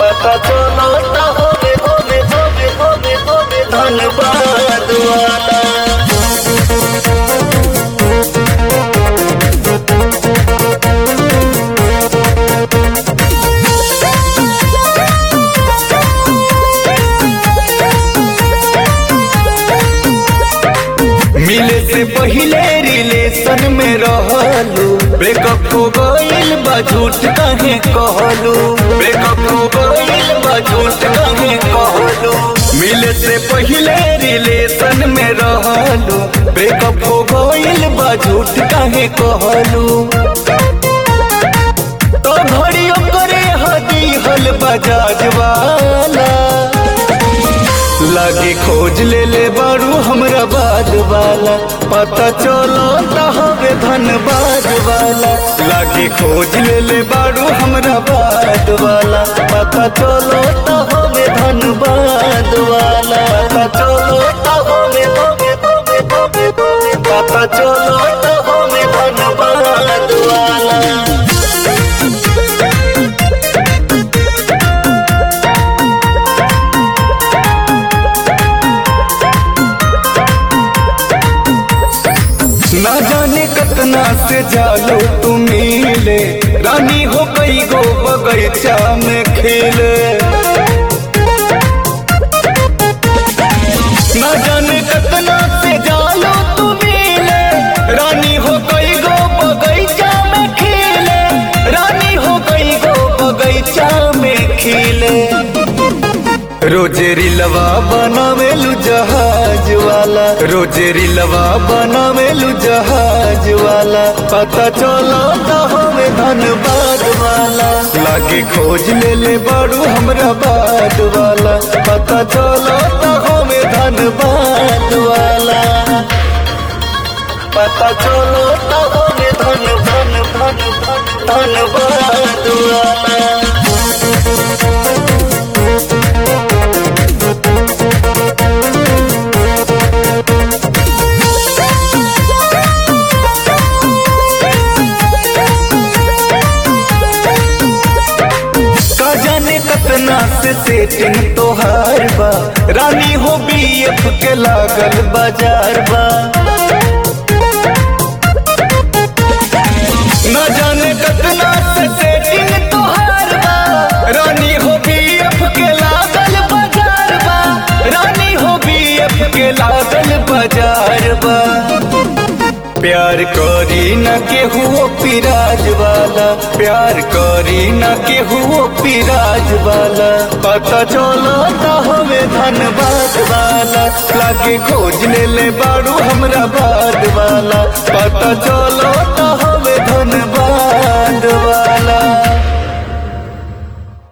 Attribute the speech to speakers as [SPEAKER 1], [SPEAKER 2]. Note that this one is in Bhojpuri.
[SPEAKER 1] पता चलो ता होवे होवे होवे होवे होवे धनबाद वाला मिले से पहले रिलेशन में रहलू ब्रेकअप हो गइल बा झूठ कहे कहलू ब्रेकअप हो गइल बा झूठ कहे कहलू मिले से पहले रिलेशन में रहलू ब्रेकअप हो गइल बा झूठ कहे कहलू तो घड़ियों करे हदी हल बजाज वाला लागे खोज ले ले बारू हमरा बाद वाला पता चलो हवे धनबाद वाला लागे खोज ले ले बारू हमरा बाद वाला पता चलो हवे धनबाद वाला पता चलो हवे हवे हवे हवे हवे पता चलो हवे धनबाद वाला ना जाने कतना से जालो तुम मिले रानी हो गई गो बगैचा में खेले ना जाने कतना से जालो तुम मिले रानी हो गई गो बगैचा में खेले रानी हो गई गो बगैचा में खिले रोजे रिलवा बनावेलू जहाज वाला रोजे रिलवा बनावेलू जहाज वाला पता चलो तो हमें धनबाद वाला लागे खोज ले ले बारू हमरा बाद वाला पता चलो तो हमें धनबाद वाला पता चलो तो हमें धन धन धन धन धनबाद वाला का जाने कतना से सेटिंग तोहार बा रानी हो बीएफ के लागल बाजार बा न जाने कतना से सेटिंग तोहार बा रानी हो बीएफ के लागल बाजार बा रानी हो बीएफ के लागल बाजार बा प्यार करी न केहू पिराज वाला प्यार करी न केहू पिराज वाला पता चलो तो हमें धनबाद वाला लागे खोज ले ले बारू हमरा बाद वाला पता चलो